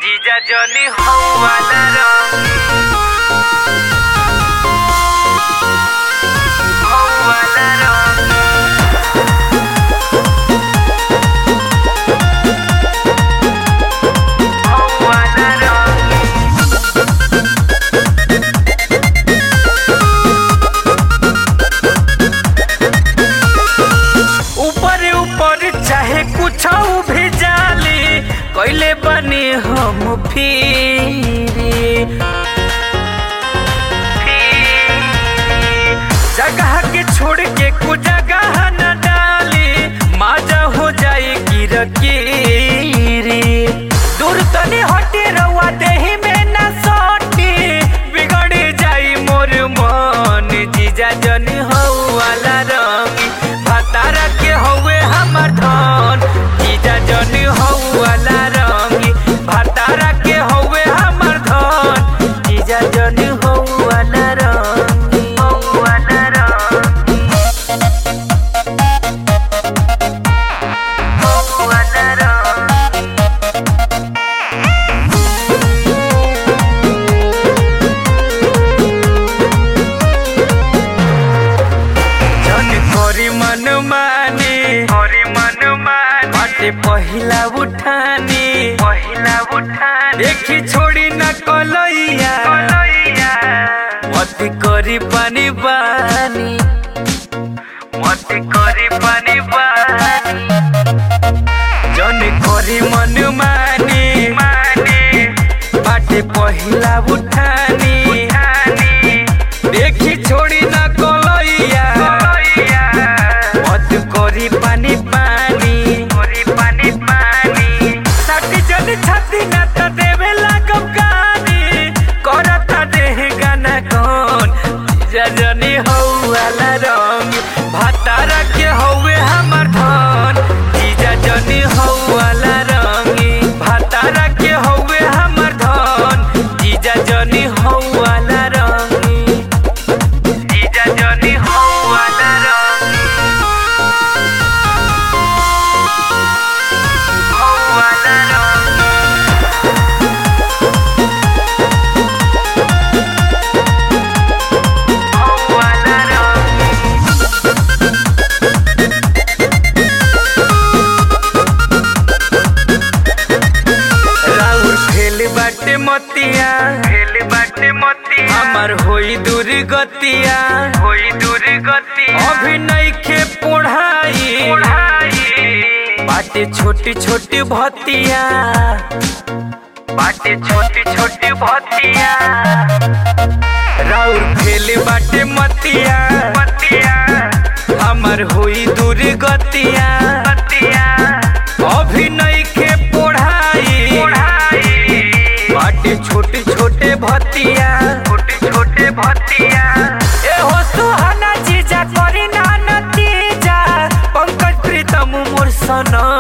जीजा जनी हवाला रंग हवाला रंग हवाला रंग ऊपर ऊपर चाहे कुछ भी जाली कैले बनी हम फिरी जगह के छोड़ के कुछ जगह न डाली माजा हो जाए गिरकीरी दूर तनी हटे रवा देही में न सोटी बिगड़ जाई मोर मन जीजा जनी हवाला रंगी भतारा के हवे हमर धन जीजा जनी हवाला रंगी भतारा के हवे हमर धन जीजा जनी हवाला रंगी हवाला रंगी हवाला रंगी जन करी मन माने करी मन माने बाटे पहिला उठानी पहिला उठानी देखी छोड़ी न कलैया कलैया मत करी पानी बानी मत करी पानी बानी जन करी मन माने माने बाटे पहिला उठानी उठानी देखी छोड़ी ना कलैया मत करी पानी पानी करी पानी पानी साथी जन छाती ना त देवे लागम गानी करता देह गाना कौन जीजा जनी हौवाला रंग भातारा के हौवे हमर धन जीजा जनी हौवाला रंगी भातारा के हौवे हमर धन जीजा जनी हौवाला रंगी जीजा जनी हौवाला रंगी हौवाला रंगी हौवाला रंगी राउर फेल बाटे मतिया फेल बाटे मतिया हमर होई दूर गतिया होई दूर गतिया अभी नइखे पढ़ाई पढ़ाई बाटे छोटी छोटी भतिया बाटे छोटी छोटी भतिया राउर फेल बाटे मतिया मतिया हमर होई दूर गतिया गतिया अभी नइखे पढ़ाई पढ़ाई बाटे छोटे छोटे भतिया छोटे छोटे भतिया ए हो सुहाना जीजा करी ना नतीजा पंकज प्रीतम मोर सनम